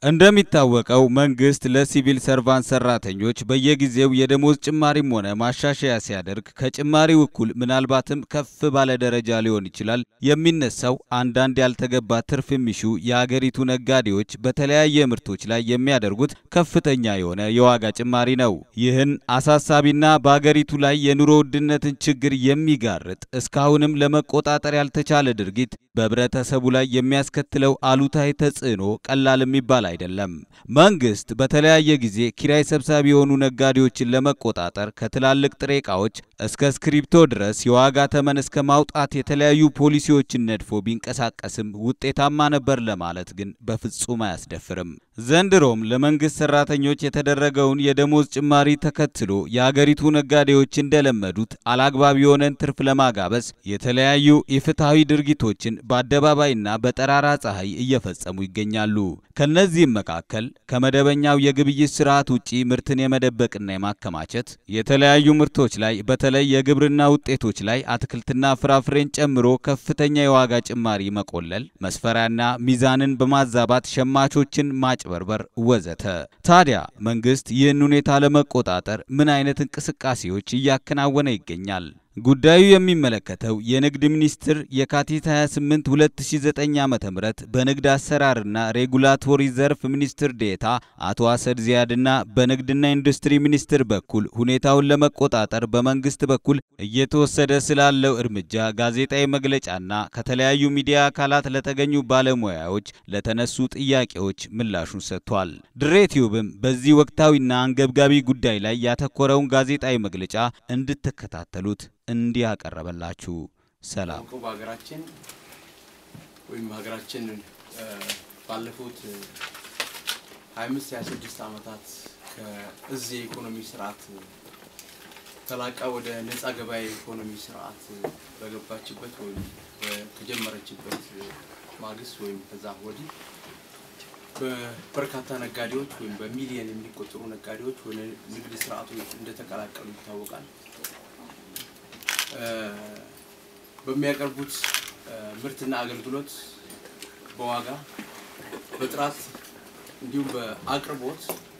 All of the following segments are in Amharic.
እንደሚታወቀው መንግስት ለሲቪል ሰርቫንት ሰራተኞች በየጊዜው የደሞዝ ጭማሪም ሆነ ማሻሻያ ሲያደርግ ከጭማሪው እኩል ምናልባትም ከፍ ባለ ደረጃ ሊሆን ይችላል የሚነሳው አንዳንድ ያልተገባ ትርፍ የሚሹ የአገሪቱ ነጋዴዎች በተለያየ ምርቶች ላይ የሚያደርጉት ከፍተኛ የሆነ የዋጋ ጭማሪ ነው። ይህን አሳሳቢና በአገሪቱ ላይ የኑሮ ውድነትን ችግር የሚጋርጥ እስካሁንም ለመቆጣጠር ያልተቻለ ድርጊት በህብረተሰቡ ላይ የሚያስከትለው አሉታዊ ተጽዕኖ ቀላል የሚባል አይደለም። መንግስት በተለያየ ጊዜ ኪራይ ሰብሳቢ የሆኑ ነጋዴዎችን ለመቆጣጠር ከትላልቅ ጥሬ ዕቃዎች እስከ እስክሪብቶ ድረስ የዋጋ ተመን እስከ ማውጣት የተለያዩ ፖሊሲዎችን ነድፎ ቢንቀሳቀስም ውጤታማ ነበር ለማለት ግን በፍጹም አያስደፍርም። ዘንድሮም ለመንግስት ሰራተኞች የተደረገውን የደሞዝ ጭማሪ ተከትሎ የአገሪቱ ነጋዴዎች እንደለመዱት አላግባብ የሆነን ትርፍ ለማጋበስ የተለያዩ ኢፍትሐዊ ድርጊቶችን በአደባባይና በጠራራ ፀሐይ እየፈጸሙ ይገኛሉ። ከነዚህም መካከል ከመደበኛው የግብይት ስርዓት ውጪ ምርትን የመደበቅና የማከማቸት፣ የተለያዩ ምርቶች ላይ በተለይ የግብርና ውጤቶች ላይ አትክልትና ፍራፍሬን ጨምሮ ከፍተኛ የዋጋ ጭማሪ መቆለል፣ መስፈሪያና ሚዛንን በማዛባት ሸማቾችን ማጭበርበር ወዘተ። ታዲያ መንግስት ይህን ሁኔታ ለመቆጣጠር ምን አይነት እንቅስቃሴዎች እያከናወነ ይገኛል? ጉዳዩ የሚመለከተው የንግድ ሚኒስቴር የካቲት 28 2009 ዓ.ም በንግድ አሰራርና ሬጉላቶሪ ዘርፍ ሚኒስትር ዴታ አቶ አሰድ ዚያድና በንግድና ኢንዱስትሪ ሚኒስቴር በኩል ሁኔታውን ለመቆጣጠር በመንግስት በኩል እየተወሰደ ስላለው እርምጃ ጋዜጣዊ መግለጫና ከተለያዩ ሚዲያ አካላት ለተገኙ ባለሙያዎች ለተነሱ ጥያቄዎች ምላሹን ሰጥቷል። ድሬ ቲዩብም በዚህ ወቅታዊና አንገብጋቢ ጉዳይ ላይ ያተኮረውን ጋዜጣዊ መግለጫ እንድትከታተሉት እንዲህ ያቀረበላችሁ። ሰላም። በሀገራችን ወይም ሀገራችን ባለፉት 25 26 ዓመታት ከእዚህ የኢኮኖሚ ስርዓት ተላቃ ወደ ነፃ ገበያ የኢኮኖሚ ስርዓት በገባችበት ወይም ከጀመረችበት ማግስት ወይም ከዛ ወዲህ በርካታ ነጋዴዎች ወይም በሚሊየን የሚቆጠሩ ነጋዴዎች ወደ ንግድ ስርዓቱ እንደተቀላቀሉ ይታወቃል። በሚያቀርቡት ምርትና አገልግሎት በዋጋ በጥራት እንዲሁም በአቅርቦት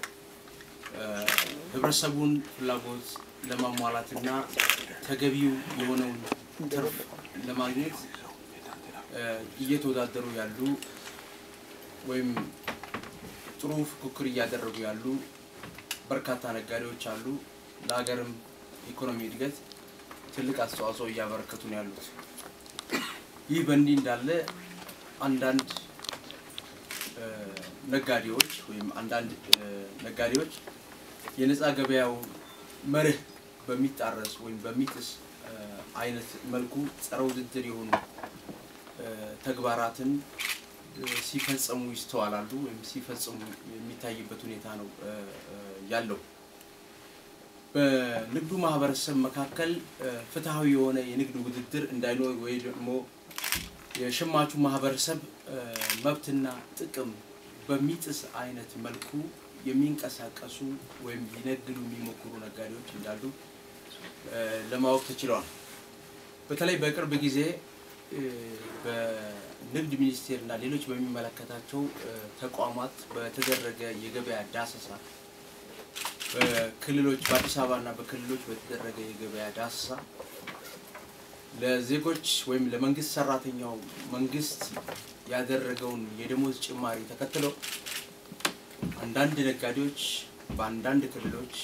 ህብረተሰቡን ፍላጎት ለማሟላትና ተገቢው የሆነውን ትርፍ ለማግኘት እየተወዳደሩ ያሉ ወይም ጥሩ ፉክክር እያደረጉ ያሉ በርካታ ነጋዴዎች አሉ። ለሀገርም ኢኮኖሚ እድገት ትልቅ አስተዋጽኦ እያበረከቱ ነው ያሉት። ይህ በእንዲህ እንዳለ አንዳንድ ነጋዴዎች ወይም አንዳንድ ነጋዴዎች የነፃ ገበያው መርህ በሚጣረስ ወይም በሚጥስ አይነት መልኩ ጸረ ውድድር የሆኑ ተግባራትን ሲፈጸሙ ይስተዋላሉ ወይም ሲፈጽሙ የሚታይበት ሁኔታ ነው ያለው። በንግዱ ማህበረሰብ መካከል ፍትሐዊ የሆነ የንግድ ውድድር እንዳይኖር ወይ ደግሞ የሸማቹ ማህበረሰብ መብትና ጥቅም በሚጥስ አይነት መልኩ የሚንቀሳቀሱ ወይም ሊነግዱ የሚሞክሩ ነጋዴዎች እንዳሉ ለማወቅ ተችለዋል። በተለይ በቅርብ ጊዜ በንግድ ሚኒስቴር እና ሌሎች በሚመለከታቸው ተቋማት በተደረገ የገበያ ዳሰሳ በክልሎች በአዲስ አበባ እና በክልሎች በተደረገ የገበያ ዳሰሳ ለዜጎች ወይም ለመንግስት ሰራተኛው መንግስት ያደረገውን የደሞዝ ጭማሪ ተከትለው አንዳንድ ነጋዴዎች በአንዳንድ ክልሎች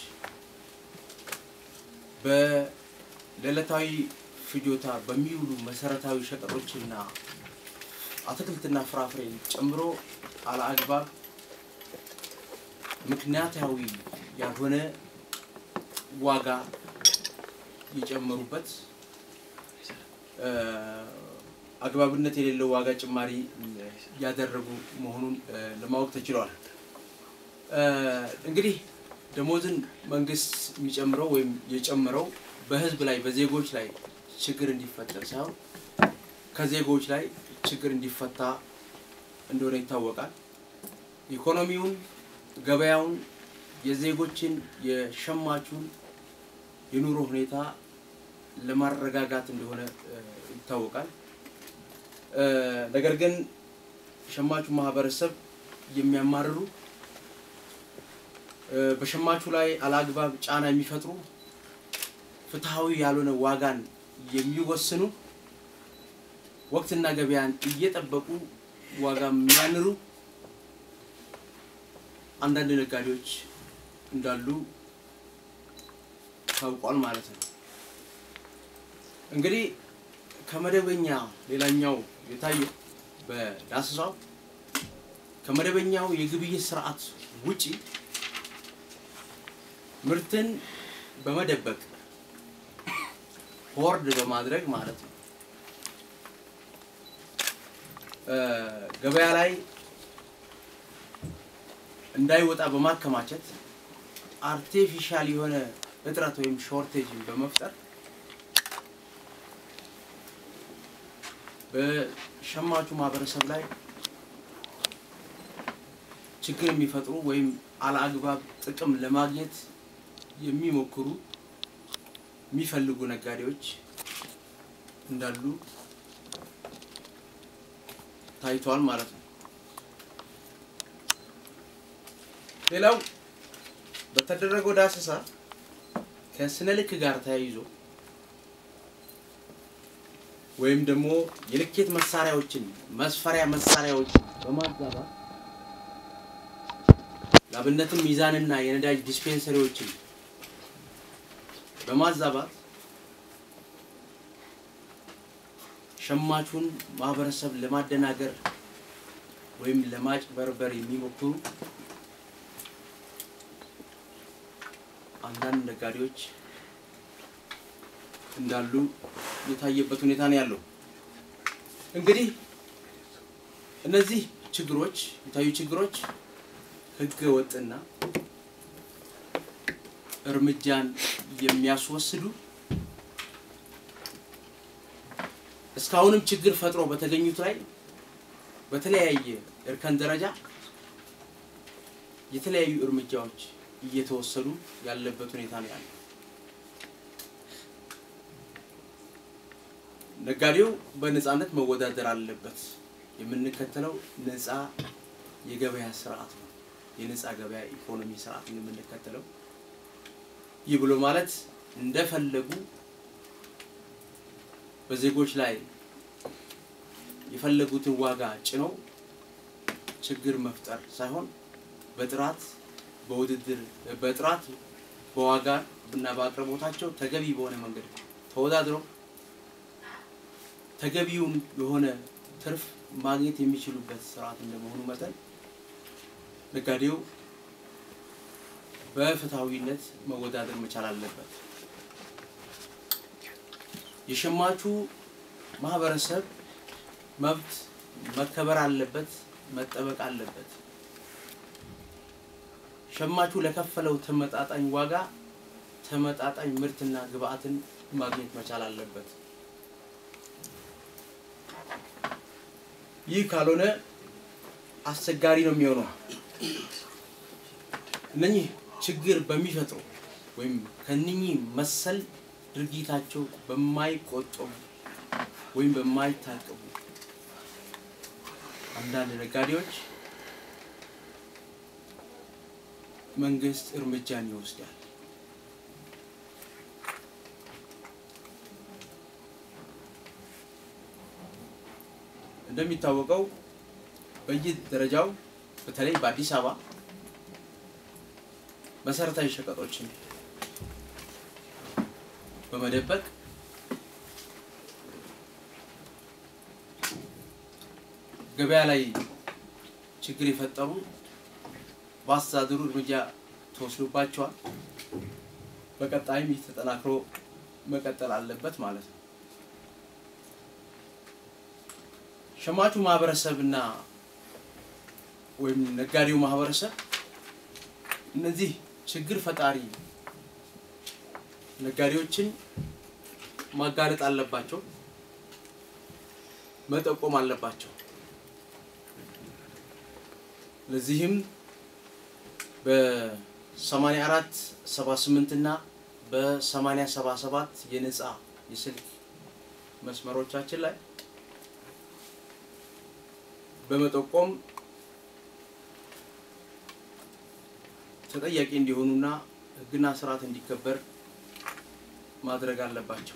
በዕለታዊ ፍጆታ በሚውሉ መሰረታዊ ሸቀጦችና አትክልትና ፍራፍሬን ጨምሮ አለአግባብ ምክንያታዊ ያልሆነ ዋጋ የጨመሩበት አግባብነት የሌለው ዋጋ ጭማሪ ያደረጉ መሆኑን ለማወቅ ተችሏል። እንግዲህ ደሞዝን መንግስት የሚጨምረው ወይም የጨምረው በህዝብ ላይ በዜጎች ላይ ችግር እንዲፈጠር ሳይሆን ከዜጎች ላይ ችግር እንዲፈታ እንደሆነ ይታወቃል። ኢኮኖሚውን፣ ገበያውን፣ የዜጎችን የሸማቹን የኑሮ ሁኔታ ለማረጋጋት እንደሆነ ይታወቃል። ነገር ግን ሸማቹ ማህበረሰብ የሚያማርሩ በሸማቹ ላይ አላግባብ ጫና የሚፈጥሩ ፍትሐዊ ያልሆነ ዋጋን የሚወስኑ ወቅትና ገበያን እየጠበቁ ዋጋ የሚያንሩ አንዳንድ ነጋዴዎች እንዳሉ ታውቋል ማለት ነው። እንግዲህ ከመደበኛ ሌላኛው የታየው በዳሰሳው ከመደበኛው የግብይት ስርዓት ውጪ ምርትን በመደበቅ ሆርድ በማድረግ ማለት ነው ገበያ ላይ እንዳይወጣ በማከማቸት አርቴፊሻል የሆነ እጥረት ወይም ሾርቴጅን በመፍጠር በሸማቹ ማህበረሰብ ላይ ችግር የሚፈጥሩ ወይም አለአግባብ ጥቅም ለማግኘት የሚሞክሩ የሚፈልጉ ነጋዴዎች እንዳሉ ታይቷል ማለት ነው። ሌላው በተደረገው ዳሰሳ ከስነ ልክ ጋር ተያይዞ ወይም ደግሞ የልኬት መሳሪያዎችን መስፈሪያ መሳሪያዎችን በማዛባት ለአብነትም ሚዛንና የነዳጅ ዲስፔንሰሪዎችን በማዛባት ሸማቹን ማህበረሰብ ለማደናገር ወይም ለማጭበርበር የሚሞክሩ አንዳንድ ነጋዴዎች እንዳሉ የታየበት ሁኔታ ነው ያለው። እንግዲህ እነዚህ ችግሮች የታዩ ችግሮች ህገ ወጥና እርምጃን የሚያስወስዱ እስካሁንም ችግር ፈጥሮ በተገኙት ላይ በተለያየ እርከን ደረጃ የተለያዩ እርምጃዎች እየተወሰዱ ያለበት ሁኔታ ነው ያለው። ነጋዴው በነፃነት መወዳደር አለበት። የምንከተለው ነፃ የገበያ ስርዓት ነው። የነፃ ገበያ ኢኮኖሚ ስርዓት ነው የምንከተለው። ይህ ብሎ ማለት እንደፈለጉ በዜጎች ላይ የፈለጉትን ዋጋ ጭነው ችግር መፍጠር ሳይሆን በጥራት በውድድር በጥራት በዋጋ እና በአቅርቦታቸው ተገቢ በሆነ መንገድ ተወዳድረው ተገቢውን የሆነ ትርፍ ማግኘት የሚችሉበት ስርዓት እንደመሆኑ መጠን ነጋዴው በፍትሐዊነት መወዳደር መቻል አለበት። የሸማቹ ማህበረሰብ መብት መከበር አለበት፣ መጠበቅ አለበት። ሸማቹ ለከፈለው ተመጣጣኝ ዋጋ ተመጣጣኝ ምርትና ግብአትን ማግኘት መቻል አለበት። ይህ ካልሆነ አስቸጋሪ ነው የሚሆነው። እነኚህ ችግር በሚፈጥሩ ወይም ከእነኚህ መሰል ድርጊታቸው በማይቆጠቡ ወይም በማይታቀቡ አንዳንድ ነጋዴዎች መንግስት እርምጃን ይወስዳል። እንደሚታወቀው በየደረጃው በተለይ በአዲስ አበባ መሰረታዊ ሸቀጦችን በመደበቅ ገበያ ላይ ችግር የፈጠሩ በአስተዳደሩ እርምጃ ተወስዶባቸዋል። በቀጣይም ይህ ተጠናክሮ መቀጠል አለበት ማለት ነው። ሸማቹ ማህበረሰብና ወይም ነጋዴው ማህበረሰብ እነዚህ ችግር ፈጣሪ ነጋዴዎችን ማጋለጥ አለባቸው፣ መጠቆም አለባቸው። ለዚህም በ84 78 እና በ80 77 የነፃ የስልክ መስመሮቻችን ላይ በመጠቆም ተጠያቂ እንዲሆኑና ሕግና ስርዓት እንዲከበር ማድረግ አለባቸው።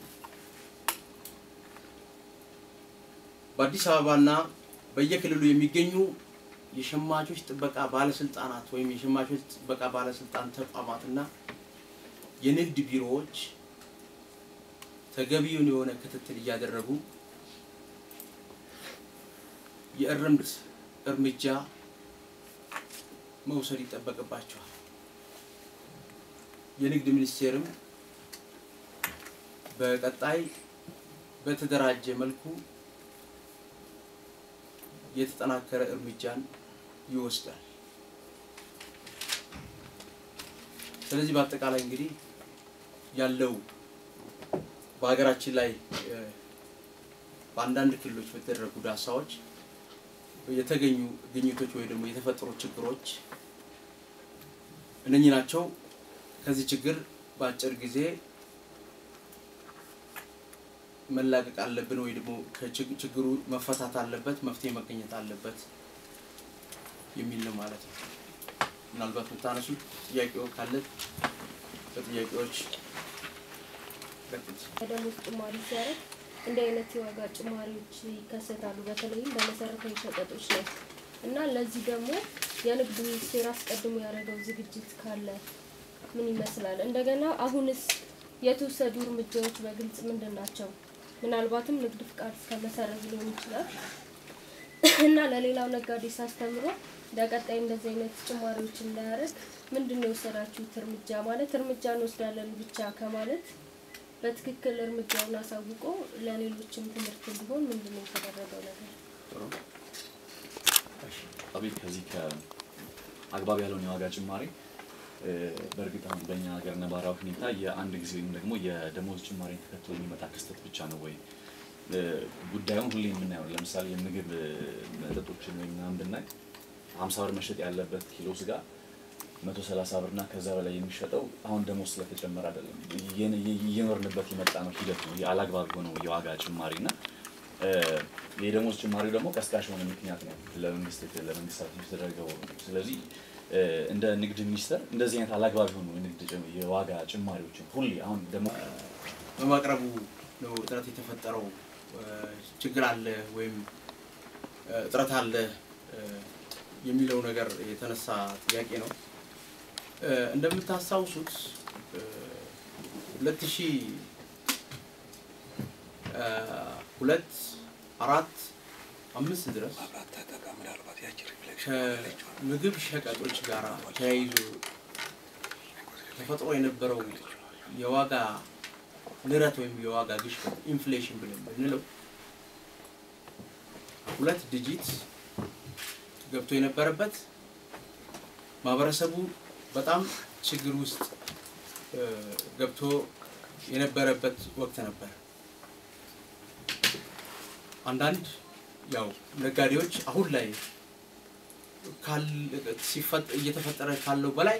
በአዲስ አበባና በየክልሉ የሚገኙ የሸማቾች ጥበቃ ባለስልጣናት ወይም የሸማቾች ጥበቃ ባለስልጣን ተቋማትና የንግድ ቢሮዎች ተገቢውን የሆነ ክትትል እያደረጉ የእርምት እርምጃ መውሰድ ይጠበቅባቸዋል። የንግድ ሚኒስቴርም በቀጣይ በተደራጀ መልኩ የተጠናከረ እርምጃን ይወስዳል። ስለዚህ በአጠቃላይ እንግዲህ ያለው በሀገራችን ላይ በአንዳንድ ክልሎች በተደረጉ ዳሳዎች የተገኙ ግኝቶች ወይ ደግሞ የተፈጠሩ ችግሮች እነኚህ ናቸው። ከዚህ ችግር በአጭር ጊዜ መላቀቅ አለብን ወይ ደግሞ ችግሩ መፈታት አለበት፣ መፍትሄ መገኘት አለበት የሚል ነው ማለት ነው። ምናልባት የምታነሱት ጥያቄው ካለ በጥያቄዎች ደሞዝ ጭማሪ ሲያደርግ እንዲህ አይነት የዋጋ ጭማሪዎች ይከሰታሉ፣ በተለይም በመሰረታዊ ሸቀጦች ላይ እና ለዚህ ደግሞ የንግድ ሚኒስቴር አስቀድሞ ያደረገው ዝግጅት ካለ ምን ይመስላል? እንደገና አሁንስ የተወሰዱ እርምጃዎች በግልጽ ምንድን ናቸው? ምናልባትም ንግድ ፍቃድ እስከ መሰረዝ ሊሆን ይችላል እና ለሌላው ነጋዴ ሳስተምሮ ለቀጣይ እንደዚህ አይነት ጭማሪዎች እንዳያደርግ ምንድን ነው የወሰዳችሁት እርምጃ? ማለት እርምጃ እንወስዳለን ብቻ ከማለት በትክክል እርምጃውን አሳውቆ ለሌሎችም ትምህርት እንዲሆን ምንድን ነው የተደረገው ነገር? አቤት ከዚህ ከአግባብ ያለውን የዋጋ ጭማሪ በእርግጥ አሁን በእኛ ሀገር ነባራዊ ሁኔታ የአንድ ጊዜ ወይም ደግሞ የደሞዝ ጭማሪን ተከትሎ የሚመጣ ክስተት ብቻ ነው ወይ? ጉዳዩን ሁሌ የምናየው ለምሳሌ የምግብ መጠጦችን ወይም ምናምን ብናይ ሀምሳ ብር መሸጥ ያለበት ኪሎ ስጋ መቶ ሰላሳ ብርና ከዛ በላይ የሚሸጠው አሁን ደሞዝ ስለተጨመረ አይደለም፣ እየኖርንበት የመጣ ነው ሂደት ነው። አላግባብ የሆነው የዋጋ ጭማሪ እና የደሞዝ ጭማሪው ደግሞ ቀስቃሽ የሆነ ምክንያት ነው ለመንግስት ለመንግስታት የተደረገው። ስለዚህ እንደ ንግድ ሚኒስቴር እንደዚህ አይነት አላግባብ የሆኑ የንግድ የዋጋ ጭማሪዎችን ሁሌ አሁን ደግሞ በማቅረቡ ነው እጥረት የተፈጠረው ችግር አለ ወይም እጥረት አለ የሚለው ነገር የተነሳ ጥያቄ ነው። እንደምታስታውሱት ሁለት ሺህ ሁለት አራት አምስት ድረስ ከምግብ ሸቀጦች ጋር ተያይዞ ተፈጥሮ የነበረው የዋጋ ንረት ወይም የዋጋ ግሽበት ኢንፍሌሽን ብለን ብንለው ሁለት ዲጂት ገብቶ የነበረበት ማህበረሰቡ በጣም ችግር ውስጥ ገብቶ የነበረበት ወቅት ነበር። አንዳንድ ያው ነጋዴዎች አሁን ላይ እየተፈጠረ ካለው በላይ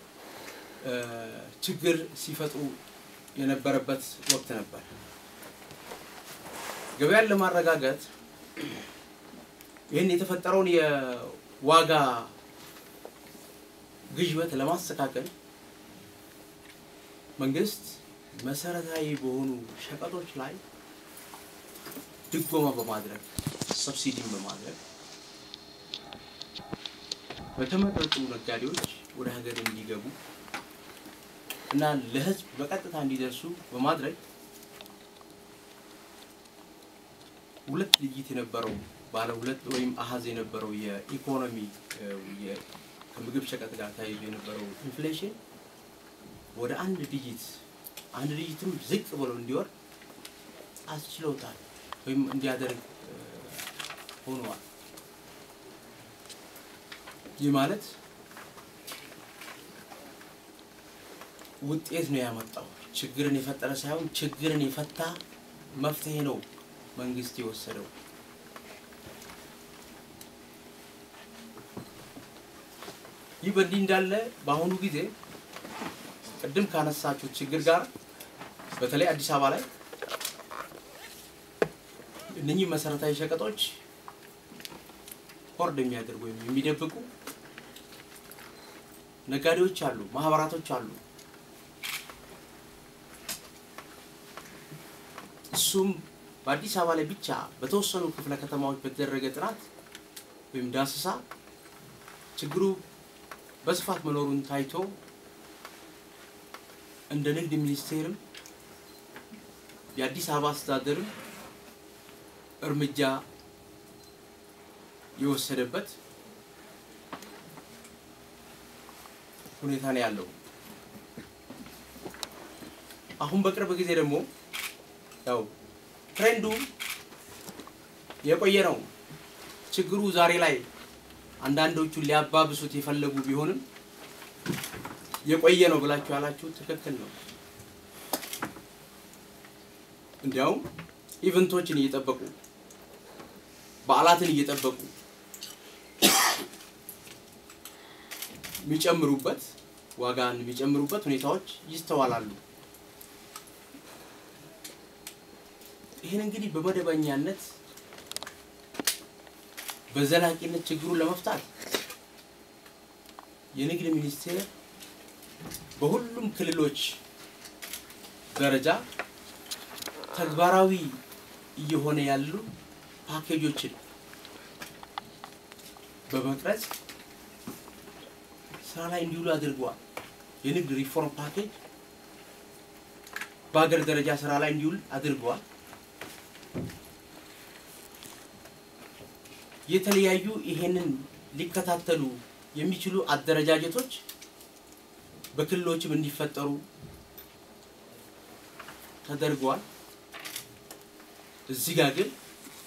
ችግር ሲፈጥሩ የነበረበት ወቅት ነበር። ገበያን ለማረጋጋት ይህን የተፈጠረውን የዋጋ ግሽበት ለማስተካከል መንግስት መሰረታዊ በሆኑ ሸቀጦች ላይ ድጎማ በማድረግ ሰብሲዲን በማድረግ በተመረጡ ነጋዴዎች ወደ ሀገር እንዲገቡ እና ለሕዝብ በቀጥታ እንዲደርሱ በማድረግ ሁለት ልይት የነበረው ባለ ሁለት ወይም አሀዝ የነበረው የኢኮኖሚ ከምግብ ሸቀጥ ጋር ተያይዞ የነበረው ኢንፍሌሽን ወደ አንድ ዲጂት አንድ ዲጂትም ዝቅ ብሎ እንዲወርድ አስችለውታል ወይም እንዲያደርግ ሆኗል። ይህ ማለት ውጤት ነው ያመጣው። ችግርን የፈጠረ ሳይሆን ችግርን የፈታ መፍትሄ ነው መንግስት የወሰደው። ይህ በእንዲህ እንዳለ በአሁኑ ጊዜ ቅድም ካነሳችሁት ችግር ጋር በተለይ አዲስ አበባ ላይ እነኚህ መሰረታዊ ሸቀጦች ሆርድ የሚያደርጉ ወይም የሚደብቁ ነጋዴዎች አሉ፣ ማህበራቶች አሉ። እሱም በአዲስ አበባ ላይ ብቻ በተወሰኑ ክፍለ ከተማዎች በተደረገ ጥናት ወይም ዳሰሳ ችግሩ በስፋት መኖሩን ታይቶ እንደ ንግድ ሚኒስቴርም የአዲስ አበባ አስተዳደርም እርምጃ የወሰደበት ሁኔታ ነው ያለው። አሁን በቅርብ ጊዜ ደግሞ ያው ትሬንዱ የቆየ ነው። ችግሩ ዛሬ ላይ አንዳንዶቹ ሊያባብሱት የፈለጉ ቢሆንም የቆየ ነው ብላችሁ ያላችሁ ትክክል ነው። እንዲያውም ኢቨንቶችን እየጠበቁ በዓላትን እየጠበቁ የሚጨምሩበት ዋጋን የሚጨምሩበት ሁኔታዎች ይስተዋላሉ። ይህን እንግዲህ በመደበኛነት በዘላቂነት ችግሩን ለመፍታት የንግድ ሚኒስቴር በሁሉም ክልሎች ደረጃ ተግባራዊ እየሆነ ያሉ ፓኬጆችን በመቅረጽ ስራ ላይ እንዲውሉ አድርገዋል። የንግድ ሪፎርም ፓኬጅ በሀገር ደረጃ ስራ ላይ እንዲውል አድርገዋል። የተለያዩ ይሄንን ሊከታተሉ የሚችሉ አደረጃጀቶች በክልሎችም እንዲፈጠሩ ተደርገዋል። እዚህ ጋር ግን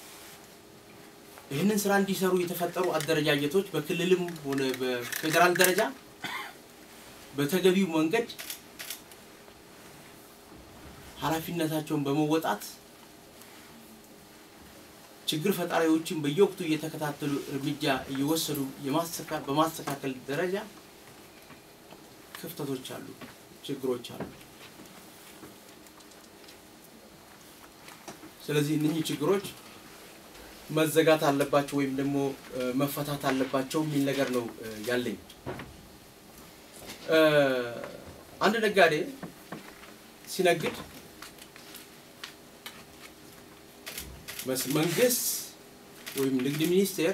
ይህንን ስራ እንዲሰሩ የተፈጠሩ አደረጃጀቶች በክልልም ሆነ በፌዴራል ደረጃ በተገቢው መንገድ ኃላፊነታቸውን በመወጣት ችግር ፈጣሪዎችን በየወቅቱ እየተከታተሉ እርምጃ እየወሰዱ የማስተካ- በማስተካከል ደረጃ ክፍተቶች አሉ፣ ችግሮች አሉ። ስለዚህ እነኚህ ችግሮች መዘጋት አለባቸው ወይም ደግሞ እ፣ መፈታት አለባቸው የሚል ነገር ነው እ፣ ያለኝ። እ፣ አንድ ነጋዴ ሲነግድ መስ- መንግስት ወይም ንግድ ሚኒስቴር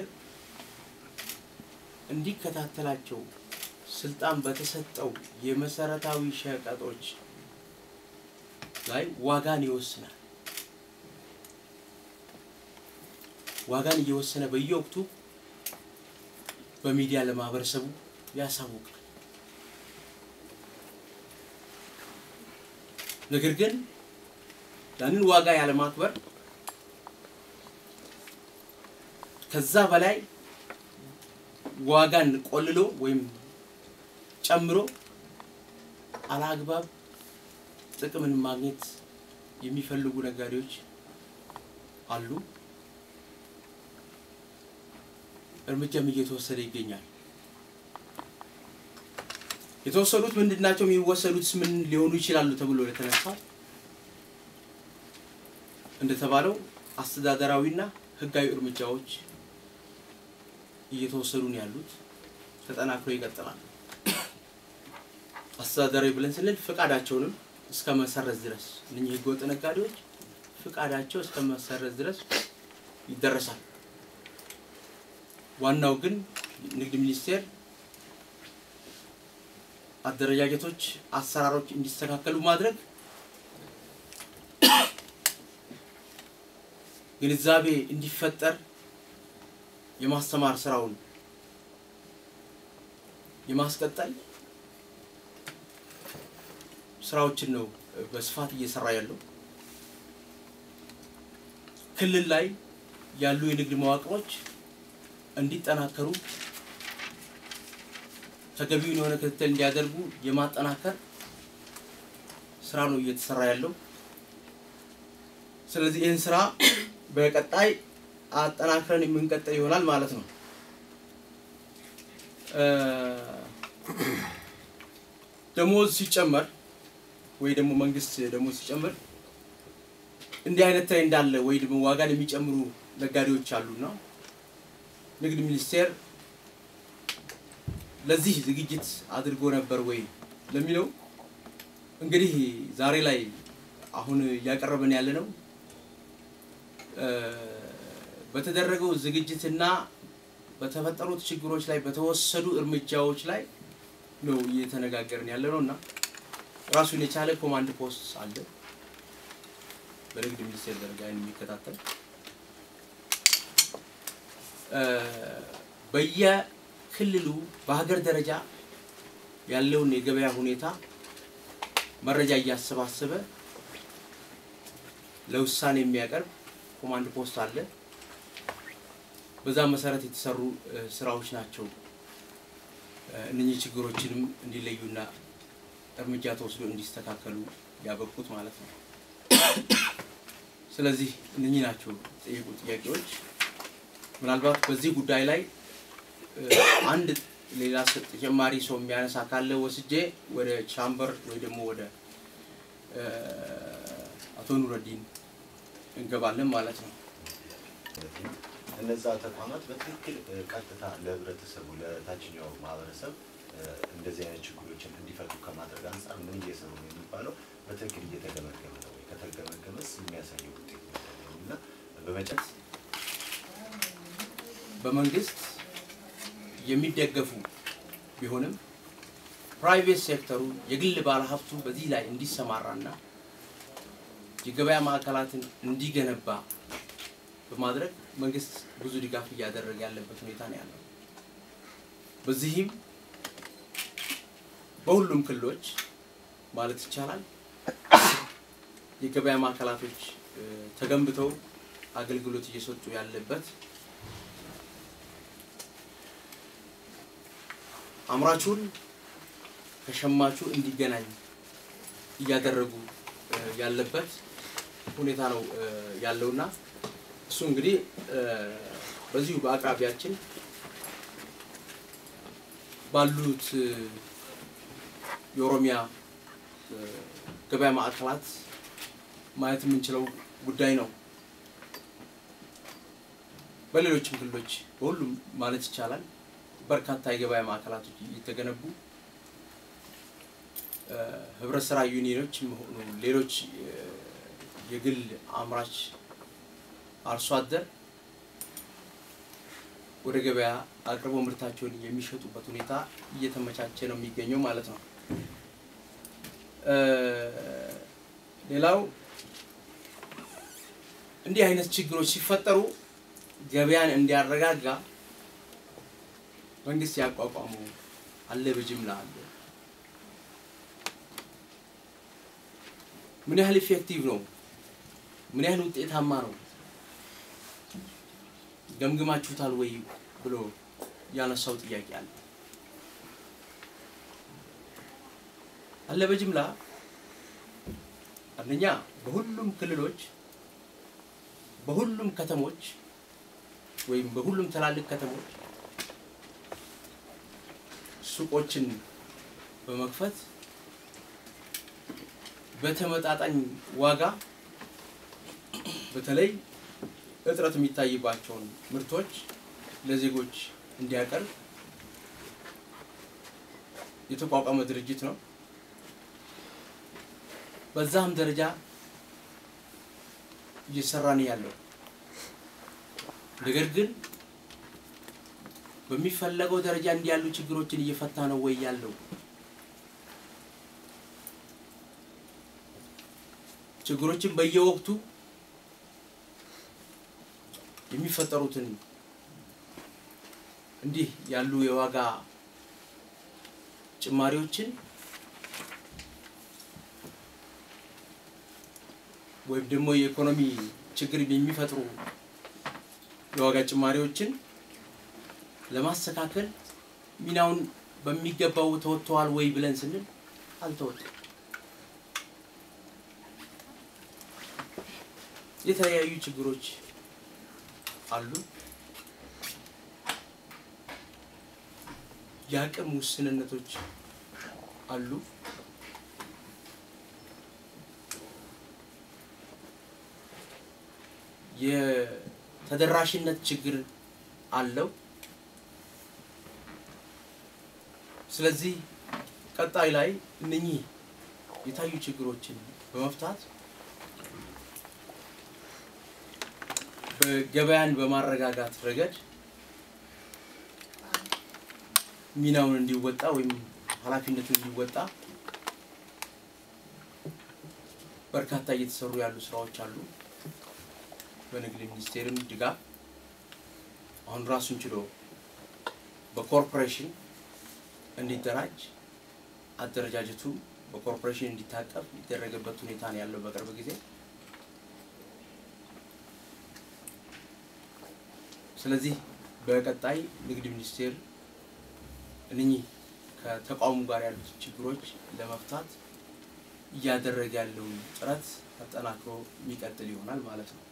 እንዲከታተላቸው ስልጣን በተሰጠው የመሰረታዊ ሸቀጦች ላይ ዋጋን ይወስናል። ዋጋን እየወሰነ በየወቅቱ በሚዲያ ለማህበረሰቡ ያሳውቃል። ነገር ግን ያንን ዋጋ ያለማክበር ከዛ በላይ ዋጋን ቆልሎ ወይም ጨምሮ አላግባብ ጥቅምን ማግኘት የሚፈልጉ ነጋዴዎች አሉ። እርምጃም እየተወሰደ ይገኛል። የተወሰዱት ምንድን ናቸው? የሚወሰዱት ምን ሊሆኑ ይችላሉ ተብሎ ለተነሳው እንደተባለው አስተዳደራዊና ሕጋዊ እርምጃዎች እየተወሰዱ ነው ያሉት። ተጠናክሮ ይቀጥላል። አስተዳደራዊ ብለን ስንል ፍቃዳቸውንም እስከ መሰረዝ ድረስ እነኚህ ህገወጥ ነጋዴዎች ፍቃዳቸው እስከ መሰረዝ ድረስ ይደረሳል። ዋናው ግን ንግድ ሚኒስቴር አደረጃጀቶች፣ አሰራሮች እንዲስተካከሉ ማድረግ ግንዛቤ እንዲፈጠር የማስተማር ስራውን የማስቀጠል ስራዎችን ነው በስፋት እየሰራ ያለው። ክልል ላይ ያሉ የንግድ መዋቅሮች እንዲጠናከሩ ተገቢውን የሆነ ክትትል እንዲያደርጉ የማጠናከር ስራ ነው እየተሰራ ያለው። ስለዚህ ይህን ስራ በቀጣይ አጠናክረን የምንቀጥል ይሆናል ማለት ነው። እ፣ ደሞዝ ሲጨመር ወይ ደግሞ መንግስት ደሞዝ ሲጨምር እንዲህ አይነት ትሬንድ አለ ወይ ደግሞ ዋጋን የሚጨምሩ ነጋዴዎች አሉና ንግድ ሚኒስቴር ለዚህ ዝግጅት አድርጎ ነበር ወይ ለሚለው እንግዲህ ዛሬ ላይ አሁን እያቀረብን ያለ ነው በተደረገው ዝግጅትና በተፈጠሩት ችግሮች ላይ በተወሰዱ እርምጃዎች ላይ ነው እየተነጋገርን ያለ ነው እና ራሱን የቻለ ኮማንድ ፖስት አለ በንግድ ሚኒስቴር ደረጃ የሚከታተል በየክልሉ በሀገር ደረጃ ያለውን የገበያ ሁኔታ መረጃ እያሰባሰበ ለውሳኔ የሚያቀርብ ኮማንድ ፖስት አለ። በዛ መሰረት የተሰሩ ስራዎች ናቸው እነኚህ ችግሮችንም እንዲለዩና እርምጃ ተወስዶ እንዲስተካከሉ ያበቁት ማለት ነው። ስለዚህ እነኚህ ናቸው ጠየቁ ጥያቄዎች። ምናልባት በዚህ ጉዳይ ላይ አንድ ሌላ ተጨማሪ ሰው የሚያነሳ ካለ ወስጄ ወደ ቻምበር ወይ ደግሞ ወደ አቶ ኑረዲን እንገባለን ማለት ነው። እነዛ ተቋማት በትክክል ቀጥታ ለህብረተሰቡ ለታችኛው ማህበረሰብ እንደዚህ አይነት ችግሮችን እንዲፈቱ ከማድረግ አንጻር ምን እየሰሩ ነው የሚባለው በትክክል እየተገመገመ ነው ወይ? ከተገመገመስ የሚያሳየው ውጤት ምንድን ነው? እና በመጨረሻ በመንግስት የሚደገፉ ቢሆንም ፕራይቬት ሴክተሩ የግል ባለሀብቱ በዚህ ላይ እንዲሰማራና የገበያ ማዕከላትን እንዲገነባ በማድረግ መንግስት ብዙ ድጋፍ እያደረገ ያለበት ሁኔታ ነው ያለው። በዚህም በሁሉም ክልሎች ማለት ይቻላል የገበያ ማዕከላቶች ተገንብተው አገልግሎት እየሰጡ ያለበት አምራቹን ከሸማቹ እንዲገናኝ እያደረጉ ያለበት ሁኔታ ነው ያለውና እሱ እንግዲህ በዚሁ በአቅራቢያችን ባሉት የኦሮሚያ ገበያ ማዕከላት ማየት የምንችለው ጉዳይ ነው። በሌሎችም ክልሎች በሁሉም ማለት ይቻላል በርካታ የገበያ ማዕከላቶች እየተገነቡ ህብረት ስራ ዩኒዮኖች ሆኑ ሌሎች የግል አምራች አርሶ አደር ወደ ገበያ አቅርበው ምርታቸውን የሚሸጡበት ሁኔታ እየተመቻቸ ነው የሚገኘው ማለት ነው። ሌላው እንዲህ አይነት ችግሮች ሲፈጠሩ ገበያን እንዲያረጋጋ መንግስት ያቋቋሙ አለ፣ በጅምላ አለ። ምን ያህል ኢፌክቲቭ ነው? ምን ያህል ውጤታማ ነው? ገምግማችሁታል ወይ ብሎ ያነሳው ጥያቄ አለ። አለ በጅምላ አንደኛ በሁሉም ክልሎች በሁሉም ከተሞች ወይም በሁሉም ትላልቅ ከተሞች ሱቆችን በመክፈት በተመጣጣኝ ዋጋ በተለይ እጥረት የሚታይባቸውን ምርቶች ለዜጎች እንዲያቀርብ የተቋቋመ ድርጅት ነው። በዛም ደረጃ እየሰራ ነው ያለው። ነገር ግን በሚፈለገው ደረጃ እንዲህ ያሉ ችግሮችን እየፈታ ነው ወይ ያለው? ችግሮችን በየወቅቱ የሚፈጠሩትን እንዲህ ያሉ የዋጋ ጭማሪዎችን ወይም ደግሞ የኢኮኖሚ ችግር የሚፈጥሩ የዋጋ ጭማሪዎችን ለማስተካከል ሚናውን በሚገባው ተወጥተዋል ወይ ብለን ስንል አልተወጣም። የተለያዩ ችግሮች አሉ። የአቅም ውስንነቶች አሉ። የተደራሽነት ችግር አለው። ስለዚህ ቀጣይ ላይ እነኚህ የታዩ ችግሮችን በመፍታት በገበያን በማረጋጋት ረገድ ሚናውን እንዲወጣ ወይም ኃላፊነቱን እንዲወጣ በርካታ እየተሰሩ ያሉ ስራዎች አሉ። በንግድ ሚኒስቴርም ድጋፍ አሁን ራሱን ችሎ በኮርፖሬሽን እንዲደራጅ አደረጃጀቱ በኮርፖሬሽን እንዲታቀፍ የሚደረግበት ሁኔታ ነው ያለው በቅርብ ጊዜ። ስለዚህ በቀጣይ ንግድ ሚኒስቴር እነኚህ ከተቋሙ ጋር ያሉት ችግሮች ለመፍታት እያደረገ ያለውን ጥረት አጠናክሮ የሚቀጥል ይሆናል ማለት ነው።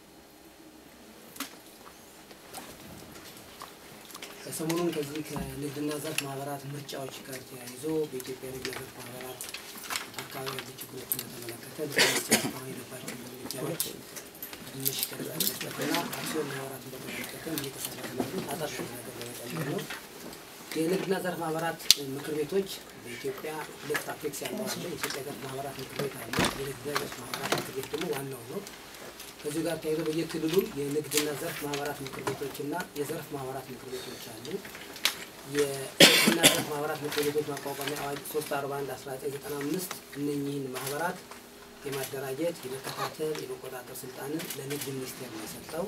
ሰሞኑን ከዚህ ከንግድና ዘርፍ ማህበራት ምርጫዎች ጋር ተያይዞ በኢትዮጵያ ንግድና ዘርፍ ማህበራት አካባቢ ያሉ ችግሮችን በተመለከተ እስካሁን የገባቸው እርምጃዎች ትንሽ ገለጻ መስጠትና አክሲዮን ማህበራትን በተመለከተ እየተሰራ ስላሉ አጣጣሚ ነገር ለመጨመር ነው። የንግድና ዘርፍ ማህበራት ምክር ቤቶች በኢትዮጵያ ሁለት አፔክስ ያለው አለ። የኢትዮጵያ ዘርፍ ማህበራት ምክር ቤት አለ። የንግድና ዘርፍ ማህበራት ምክር ቤት ደግሞ ዋናው ነው። ከዚሁ ጋር ተያይዞ በየክልሉ የንግድና ዘርፍ ማህበራት ምክር ቤቶችና የዘርፍ ማህበራት ምክር ቤቶች አሉ። የንግድና ዘርፍ ማህበራት ምክር ቤቶች ማቋቋሚያ አዋጅ 341 1995 እነኚህን ማህበራት የማደራጀት የመከታተል፣ የመቆጣጠር ስልጣንን ለንግድ ሚኒስቴር ነው የሰጠው።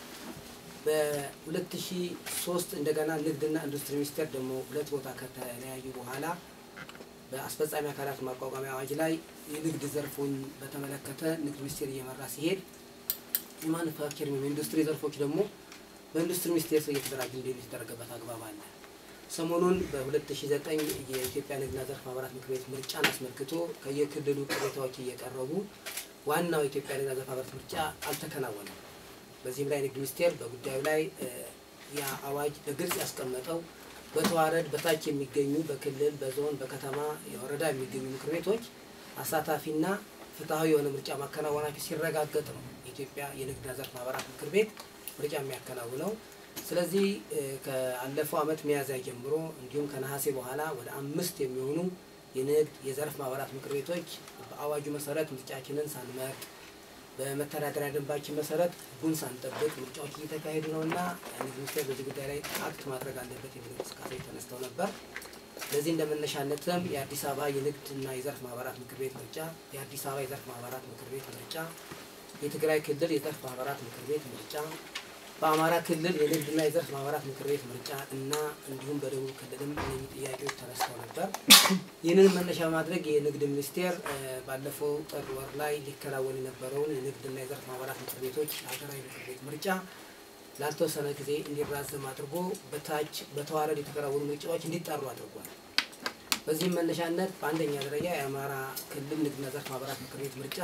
በ2003 እንደገና ንግድና ኢንዱስትሪ ሚኒስቴር ደግሞ ሁለት ቦታ ከተለያዩ በኋላ በአስፈጻሚ አካላት ማቋቋሚያ አዋጅ ላይ የንግድ ዘርፉን በተመለከተ ንግድ ሚኒስቴር እየመራ ሲሄድ የማኑፋክቸሪንግ ወይም ኢንዱስትሪ ዘርፎች ደግሞ በኢንዱስትሪ ሚኒስቴር ስር እየተደራጁ እንዲሄዱ የተደረገበት አግባብ አለ። ሰሞኑን በ2009 የኢትዮጵያ ንግድና ዘርፍ ማህበራት ምክር ቤት ምርጫን አስመልክቶ ከየክልሉ ቅሬታዎች እየቀረቡ ዋናው የኢትዮጵያ ንግድና ዘርፍ ማህበራት ምርጫ አልተከናወነም። በዚህም ላይ ንግድ ሚኒስቴር በጉዳዩ ላይ ያ አዋጅ በግልጽ ያስቀመጠው በተዋረድ በታች የሚገኙ በክልል፣ በዞን፣ በከተማ፣ የወረዳ የሚገኙ ምክር ቤቶች አሳታፊና ፍትሐዊ የሆነ ምርጫ ማከናወናቸው ሲረጋገጥ ነው የኢትዮጵያ የንግድና ዘርፍ ማህበራት ምክር ቤት ምርጫ የሚያከናውነው። ስለዚህ ከአለፈው ዓመት ሚያዝያ ጀምሮ እንዲሁም ከነሐሴ በኋላ ወደ አምስት የሚሆኑ የንግድ የዘርፍ ማህበራት ምክር ቤቶች በአዋጁ መሰረት ምርጫችንን ሳንመርጥ በመተዳደሪያ ደንባችን መሰረት ህጉን ሳንጠብቅ ምርጫዎች እየተካሄዱ ነው እና ንግድ ሚኒስቴር በዚህ ጉዳይ ላይ አክት ማድረግ አለበት የሚል እንቅስቃሴ ተነስተው ነበር። ለዚህ እንደ መነሻነትም የአዲስ አበባ የንግድና የዘርፍ ማህበራት ምክር ቤት ምርጫ፣ የአዲስ አበባ የዘርፍ ማህበራት ምክር ቤት ምርጫ፣ የትግራይ ክልል የዘርፍ ማህበራት ምክር ቤት ምርጫ፣ በአማራ ክልል የንግድና የዘርፍ ማህበራት ምክር ቤት ምርጫ እና እንዲሁም በደቡብ ክልልም እነዚህ ጥያቄዎች ተነስተው ነበር። ይህንን መነሻ በማድረግ የንግድ ሚኒስቴር ባለፈው ጥር ወር ላይ ሊከናወን የነበረውን የንግድና የዘርፍ ማህበራት ምክር ቤቶች ሀገራዊ ምክር ቤት ምርጫ ላልተወሰነ ጊዜ እንዲራዘም አድርጎ በታች በተዋረድ የተከናወኑ ምርጫዎች እንዲጠሩ አድርጓል። በዚህም መነሻነት በአንደኛ ደረጃ የአማራ ክልል ንግድና ዘርፍ ማህበራት ምክር ቤት ምርጫ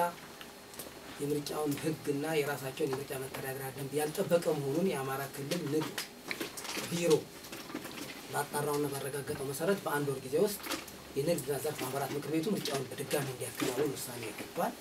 የምርጫውን ህግና የራሳቸውን የምርጫ መተዳደሪያ ደንብ ያልጠበቀ መሆኑን የአማራ ክልል ንግድ ቢሮ ባጣራውና ባረጋገጠው መሰረት በአንድ ወር ጊዜ ውስጥ የንግድና ዘርፍ ማህበራት ምክር ቤቱ ምርጫውን በድጋሚ እንዲያከናውን ውሳኔ ያገባል።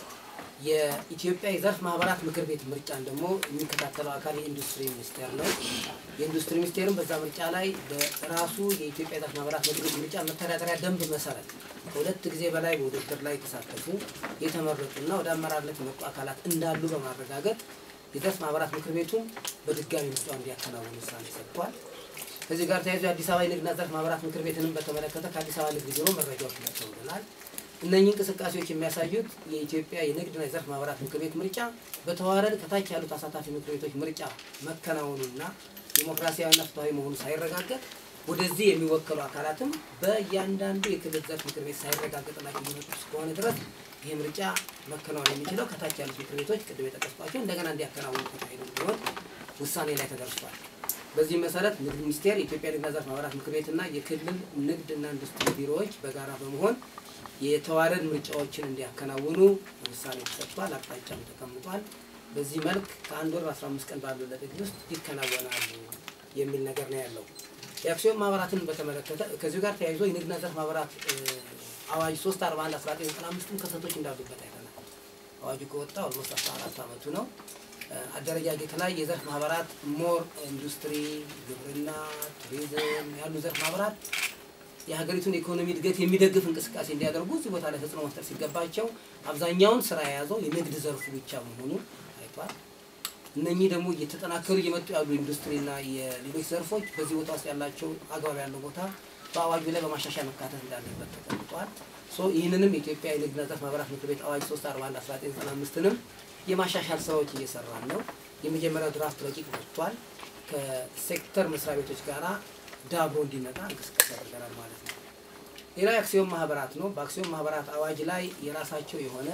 የኢትዮጵያ የዘርፍ ማህበራት ምክር ቤት ምርጫን ደግሞ የሚከታተለው አካል የኢንዱስትሪ ሚኒስቴር ነው። የኢንዱስትሪ ሚኒስቴርም በዛ ምርጫ ላይ በራሱ የኢትዮጵያ የዘርፍ ማህበራት ምክር ቤት ምርጫ መተዳደሪያ ደንብ መሰረት ከሁለት ጊዜ በላይ በውድድር ላይ የተሳተፉ የተመረጡና ወደ አመራርነት የመጡ አካላት እንዳሉ በማረጋገጥ የዘርፍ ማህበራት ምክር ቤቱም በድጋሚ ምርጫው እንዲያከናውን ውሳኔ ሰጥቷል። ከዚህ ጋር ተያይዞ የአዲስ አበባ የንግድና ዘርፍ ማህበራት ምክር ቤትንም በተመለከተ ከአዲስ አበባ ንግድ ቢሮ መረጃዎች ደርሰውልናል። እነኚህ እንቅስቃሴዎች የሚያሳዩት የኢትዮጵያ የንግድና የዘርፍ ማህበራት ምክር ቤት ምርጫ በተዋረድ ከታች ያሉት አሳታፊ ምክር ቤቶች ምርጫ መከናወኑና ዲሞክራሲያዊና ፍትሐዊ መሆኑ ሳይረጋገጥ ወደዚህ የሚወከሉ አካላትም በእያንዳንዱ የክልል ዘርፍ ምክር ቤት ሳይረጋገጥላቸው የሚመጡ እስከሆነ ድረስ ይህ ምርጫ መከናወን የሚችለው ከታች ያሉት ምክር ቤቶች ቅድም የጠቀስኳቸው እንደገና እንዲያከናውኑ ተካሂዶ እንዲሆን ውሳኔ ላይ ተደርሷል። በዚህ መሰረት ንግድ ሚኒስቴር፣ የኢትዮጵያ ንግድና ዘርፍ ማህበራት ምክር ቤትና የክልል ንግድና ኢንዱስትሪ ቢሮዎች በጋራ በመሆን የተዋረድ ምርጫዎችን እንዲያከናውኑ ውሳኔ ተሰጥቷል። አቅጣጫም ተቀምጧል። በዚህ መልክ ከአንድ ወር በአስራ አምስት ቀን ባለው ለጥግ ውስጥ ይከናወናሉ የሚል ነገር ነው ያለው። የአክሲዮን ማህበራትን በተመለከተ ከዚሁ ጋር ተያይዞ የንግድና ዘርፍ ማህበራት አዋጅ ሶስት አርባ አንድ አስራ ዘጠኝ ዘጠና አምስትም ክፍተቶች እንዳሉበት አይተናል። አዋጁ ከወጣ ኦልሞስት አስራ አራት አመቱ ነው። አደረጃጀት ላይ የዘርፍ ማህበራት ሞር ኢንዱስትሪ፣ ግብርና፣ ቱሪዝም ያሉ ዘርፍ ማህበራት የሀገሪቱን ኢኮኖሚ እድገት የሚደግፍ እንቅስቃሴ እንዲያደርጉ እዚህ ቦታ ላይ ተጽዕኖ መፍጠር ሲገባቸው አብዛኛውን ስራ የያዘው የንግድ ዘርፉ ብቻ መሆኑ ታይቷል። እነኚህ ደግሞ እየተጠናከሩ እየመጡ ያሉ ኢንዱስትሪና የሌሎች ዘርፎች በዚህ ቦታ ውስጥ ያላቸው አግባብ ያለው ቦታ በአዋጁ ላይ በማሻሻያ መካተት እንዳለበት ተቀምጧል። ሶ ይህንንም የኢትዮጵያ የንግድና ዘርፍ ማህበራት ምክር ቤት አዋጅ 341 1995ንም የማሻሻል ስራዎች እየሰራን ነው። የመጀመሪያው ድራፍት ረቂቅ ወጥቷል። ከሴክተር መስሪያ ቤቶች ጋራ ዳብሮ እንዲመጣ እንቅስቃሴ ያደርገናል ማለት ነው። ሌላው የአክሲዮን ማህበራት ነው። በአክሲዮን ማህበራት አዋጅ ላይ የራሳቸው የሆነ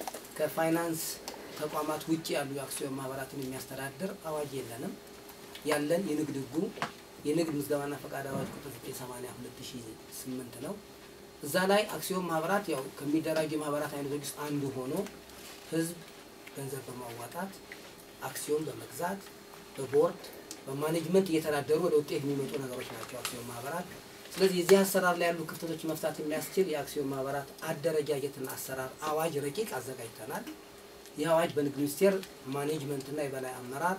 ከፋይናንስ ተቋማት ውጭ ያሉ የአክሲዮን ማህበራትን የሚያስተዳድር አዋጅ የለንም። ያለን የንግድ ህጉ የንግድ ምዝገባና ፈቃድ አዋጅ ቁጥር 980 2008 ነው። እዛ ላይ አክሲዮን ማህበራት ያው ከሚደራጁ የማህበራት አይነቶች ውስጥ አንዱ ሆኖ ህዝብ ገንዘብ በማዋጣት አክሲዮን በመግዛት በቦርድ በማኔጅመንት እየተዳደሩ ወደ ውጤት የሚመጡ ነገሮች ናቸው አክሲዮን ማህበራት። ስለዚህ የዚህ አሰራር ላይ ያሉ ክፍተቶች መፍታት የሚያስችል የአክሲዮን ማህበራት አደረጃጀትና አሰራር አዋጅ ረቂቅ አዘጋጅተናል። ይህ አዋጅ በንግድ ሚኒስቴር ማኔጅመንትና የበላይ አመራር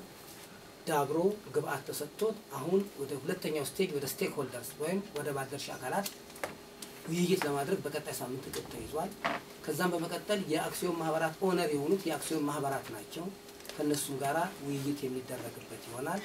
ዳብሮ ግብአት ተሰጥቶት አሁን ወደ ሁለተኛው ስቴጅ ወደ ስቴክ ሆልደርስ ወይም ወደ ባለድርሻ አካላት ውይይት ለማድረግ በቀጣይ ሳምንት እቅድ ተይዟል። ከዛም በመቀጠል የአክሲዮን ማህበራት ኦነር የሆኑት የአክሲዮን ማህበራት ናቸው። ከእነሱም ጋራ ውይይት የሚደረግበት ይሆናል።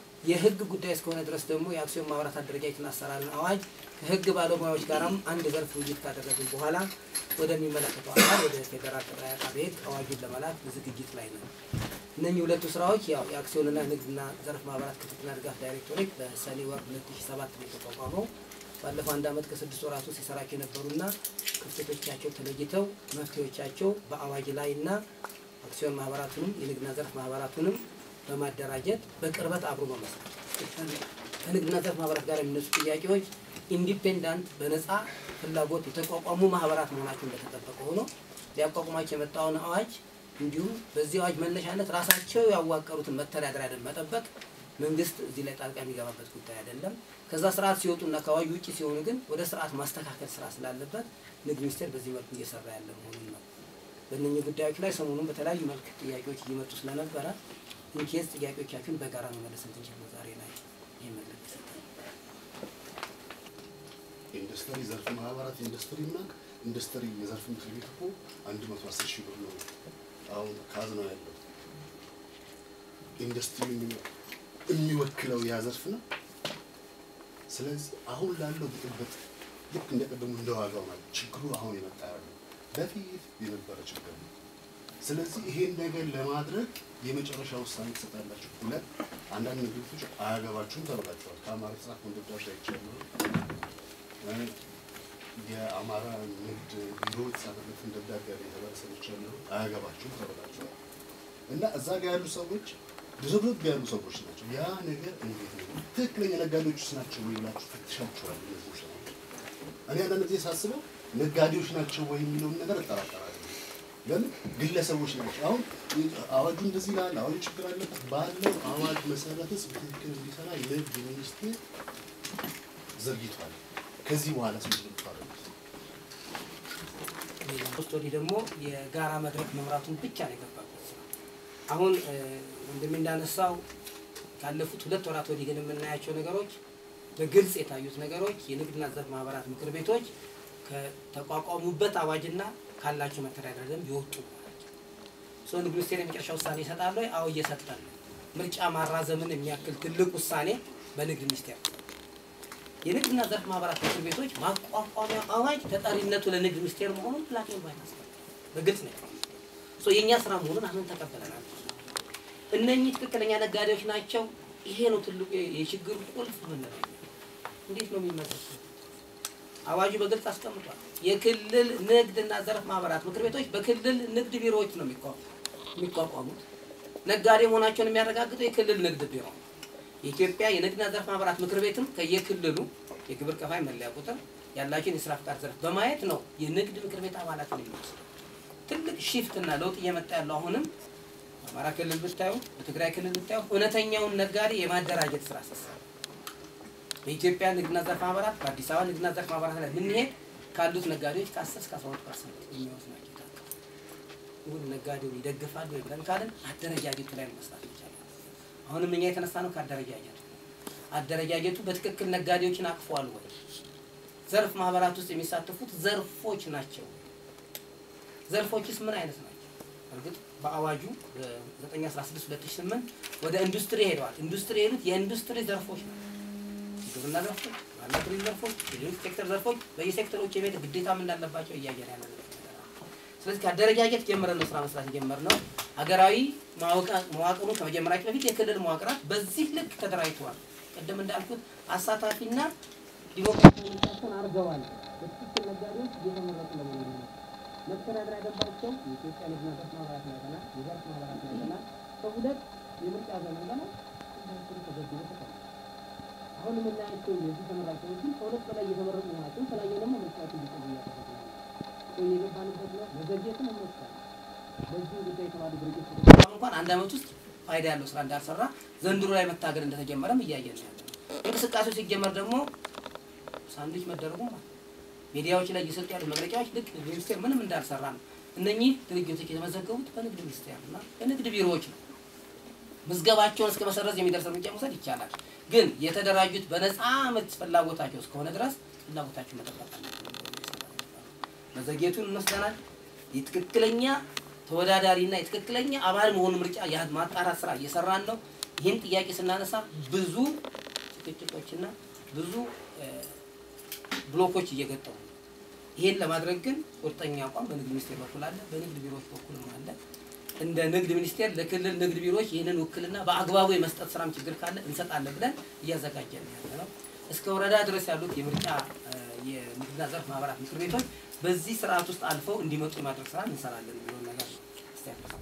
የህግ ጉዳይ እስከሆነ ድረስ ደግሞ የአክሲዮን ማህበራት አደረጃጀትና አሰራርን አዋጅ ከህግ ባለሙያዎች ጋራም አንድ ዘርፍ ውይይት ካደረግን በኋላ ወደሚመለከተው አካል ወደ ፌዴራል ጠቅላይ አቃቤ ሕግ አዋጁን ለመላክ ዝግጅት ላይ ነው። እነኚህ ሁለቱ ስራዎች ያው የአክሲዮንና ንግድና ዘርፍ ማህበራት ክትትልና ድጋፍ ዳይሬክቶሬት በሰኔ ወር 2007 ነው የተቋቋመው። ባለፈው አንድ አመት ከስድስት ወራት ውስጥ ሲሰራቸው የነበሩና ክፍተቶቻቸው ተለይተው መፍትሄዎቻቸው በአዋጅ ላይ እና አክሲዮን ማህበራቱንም የንግድና ዘርፍ ማህበራቱንም በማደራጀት በቅርበት አብሮ በመስራት ከንግድና ዘርፍ ማህበራት ጋር የሚነሱ ጥያቄዎች ኢንዲፔንዳንት በነፃ ፍላጎት የተቋቋሙ ማህበራት መሆናቸው እንደተጠበቀ ሆኖ ሊያቋቁማቸው የመጣውን አዋጅ እንዲሁም በዚህ አዋጅ መነሻነት ራሳቸው ያዋቀሩትን መተዳደሪያ ደንብ መጠበቅ መንግስት እዚህ ላይ ጣልቃ የሚገባበት ጉዳይ አይደለም። ከዛ ስርዓት ሲወጡና ከአዋጁ ውጭ ሲሆኑ ግን ወደ ስርዓት ማስተካከል ስራ ስላለበት ንግድ ሚኒስቴር በዚህ መልኩ እየሰራ ያለ መሆኑን ነው። በእነኚህ ጉዳዮች ላይ ሰሞኑን በተለያዩ መልክ ጥያቄዎች እየመጡ ስለነበረ ኢንኬዝ ጥያቄዎቻችሁን በጋራ መመለስ እንድንችል ነው ዛሬ ላይ ይህ መልዕክት ይሰጣል። የኢንዱስትሪ ዘርፍ ማህበራት ኢንዱስትሪ እና ኢንዱስትሪ የዘርፍ ምክር ቤት እኮ አንድ መቶ አስር ሺህ ብር ነው አሁን ካዝና ያለው ኢንዱስትሪ የሚወክለው ያ ዘርፍ ነው። ስለዚህ አሁን ላለው ብጥብጥ ልክ እንደቀደሙ እንደ ዋጋው ማለት ችግሩ አሁን የመጣ ያለው በፊት የነበረ ችግር ነው። ስለዚህ ይሄን ነገር ለማድረግ የመጨረሻ ውሳኔ ትሰጣላችሁ። ሁለት አንዳንድ ንግዶች አያገባችሁም ተብላችኋል። ከአማራ ተጻፈ ደብዳቤ አይቻለሁ። የአማራ ንግድ ቢሮ የተጻፈበትን ደብዳቤ ያለ የተባለ ሰዎች ያሉ አያገባችሁም ተብላችኋል። እና እዛ ጋር ያሉ ሰዎች ድርብርብ ያሉ ሰዎች ናቸው። ያ ነገር እንዴት ነው ትክክለኛ ነጋዴዎች ውስጥ ናቸው ወይ ብላችሁ ፈትሻችኋል? እነዚህ ሰዎች እኔ አንዳንድ ጊዜ ሳስበው ነጋዴዎች ናቸው ወይ የሚለውን ነገር እጠራጠራለሁ። ለምን ግለሰቦች ናቸው። አሁን አዋጁ እንደዚህ ይላል፣ አዋጁ ችግር አለበት ባለው አዋጅ መሰረትስ በትክክል እንዲሰራ የንግድ ሚኒስቴር ዘግይቷል። ከዚህ በኋላ ስምንት ልታረጉት ሶስት ወዲህ ደግሞ የጋራ መድረክ መምራቱን ብቻ ነው የገባበት ስራ። አሁን ወንድሜ እንዳነሳው ካለፉት ሁለት ወራት ወዲህ ግን የምናያቸው ነገሮች በግልጽ የታዩት ነገሮች የንግድና ዘርፍ ማህበራት ምክር ቤቶች ከተቋቋሙበት አዋጅና ካላቸው መተዳደሪያ ደንብ የወጡ ናቸው። ሶ ንግድ ሚኒስቴር የመጨረሻ ውሳኔ ይሰጣል ወይ? አዎ እየሰጠን ነው። ምርጫ ማራዘምን የሚያክል ትልቅ ውሳኔ በንግድ ሚኒስቴር የንግድና ዘርፍ ማህበራት ምክር ቤቶች ማቋቋሚያ አዋጅ ተጠሪነቱ ለንግድ ሚኒስቴር መሆኑን ብላክ ኤንድ ዋይት አስቀምጧል። በግልጽ ነው የተቀመጠው። ሶ የእኛ ስራ መሆኑን አሁን ተቀበለናል። እነኚህ ትክክለኛ ነጋዴዎች ናቸው። ይሄ ነው ትልቁ የችግሩ ቁልፍ ምንለው። እንዴት ነው የሚመሰሱት? አዋጁ በግልጽ አስቀምጧል። የክልል ንግድና ዘርፍ ማህበራት ምክር ቤቶች በክልል ንግድ ቢሮዎች ነው የሚቋ- የሚቋቋሙት። ነጋዴ መሆናቸውን የሚያረጋግጠው የክልል ንግድ ቢሮ ነው። የኢትዮጵያ የንግድና ዘርፍ ማህበራት ምክር ቤትም ከየክልሉ የግብር ከፋይ መለያ ቁጥር ያላቸውን የስራ ፍቃድ ዘርፍ በማየት ነው የንግድ ምክር ቤት አባላትን የሚወስደው። ትልቅ ሺፍት እና ለውጥ እየመጣ ያለው አሁንም በአማራ ክልል ብታዩ፣ በትግራይ ክልል ብታዩ እውነተኛውን ነጋዴ የማደራጀት ስራ ሲሰራ በኢትዮጵያ ንግድና ዘርፍ ማህበራት በአዲስ አበባ ንግድና ዘርፍ ማህበራት ላይ ብንሄድ ካሉት ነጋዴዎች ከ10 እስከ 12 ፐርሰንት የሚወስድ ናቸው። ይሁን ነጋዴውን ይደግፋሉ ወይ ብለን ካልን አደረጃጀቱ ላይ ነው መስራት ይቻላል። አሁንም እኛ የተነሳ ነው ከአደረጃጀቱ አደረጃጀቱ በትክክል ነጋዴዎችን አቅፏል ወይ ዘርፍ ማህበራት ውስጥ የሚሳተፉት ዘርፎች ናቸው። ዘርፎችስ ምን አይነት ናቸው? እርግጥ በአዋጁ 916/2008 ወደ ኢንዱስትሪ ሄደዋል። ኢንዱስትሪ የሄዱት የኢንዱስትሪ ዘርፎች ናቸው። ግብርና ዘርፎች፣ ዋና ቱሪዝም ዘርፎች፣ የሌሎች ሴክተር ዘርፎች በየሴክተሮች የቤት ግዴታም እንዳለባቸው እያየን ያለ ነው። ስለዚህ ከአደረጃጀት ጀምረን ነው ስራ መስራት የጀመርነው። ሀገራዊ መዋቅሩ ከመጀመራችን በፊት የክልል መዋቅራት በዚህ ልክ ተደራጅተዋል። ቅድም እንዳልኩት አሳታፊና ዲሞክራሲያዊ ምርጫቸውን አድርገዋል። በትክክል ነጋዴዎች እየተመረጡ ለመሆኑ ነው። መተዳደሪያ ደንባቸው የኢትዮጵያ ንግድና ዘርፍ ማህበራት ናትና የዘርፍ ማህበራት ናትና ከሁለት የምርጫ ዘመን በላይ ህዝባችን ተገድቦ ተቀምጧል። አሁን የምናያቸው የዚህ ተመራጭ ሰዎችን ከሁለት በላይ እየተመረጡ መሆናቸውን ተለያየ ደግሞ ምርጫቱ እንዲቆዩ እያደረጉ ነው። የገባንበት ነው መዘግየትን እንወስዳለን። በዚህ ጉዳይ የተባሉ ድርጅት እንኳን አንድ አመት ውስጥ ፋይዳ ያለው ስራ እንዳልሰራ ዘንድሮ ላይ መታገል እንደተጀመረም እያየን ነው ያለው። እንቅስቃሴው ሲጀመር ደግሞ ሳንድዊች መደረጉ ማለት ሚዲያዎች ላይ እየሰጡ ያሉት መግለጫዎች ልክ ንግድ ሚኒስቴር ምንም እንዳልሰራ ነው። እነኚህ ድርጅቶች የተመዘገቡት በንግድ ሚኒስቴር እና በንግድ ቢሮዎች ነው። ምዝገባቸውን እስከ መሰረዝ የሚደርስ እርምጃ መውሰድ ይቻላል። ግን የተደራጁት በነፃ ምርት ፍላጎታቸው እስከሆነ ድረስ ፍላጎታቸው መጠበቅ አለብን። መዘግየቱን እንወስደናል። የትክክለኛ ተወዳዳሪና የትክክለኛ አባል መሆኑ ምርጫ ማጣራት ስራ እየሰራን ነው። ይህን ጥያቄ ስናነሳ ብዙ ጭቅጭቆችና ብዙ ብሎኮች እየገጠሙ ነው። ይህን ለማድረግ ግን ቁርጠኛ አቋም በንግድ ሚኒስቴር በኩል አለ፣ በንግድ ቢሮዎች በኩልም አለ። እንደ ንግድ ሚኒስቴር ለክልል ንግድ ቢሮዎች ይህንን ውክልና በአግባቡ የመስጠት ስራም ችግር ካለ እንሰጣለን ብለን እያዘጋጀን ያለ ነው። እስከ ወረዳ ድረስ ያሉት የምርጫ የንግድና ዘርፍ ማህበራት ምክር ቤቶች በዚህ ስርዓት ውስጥ አልፈው እንዲመጡ የማድረግ ስራ እንሰራለን የሚለውን ነገር ነው።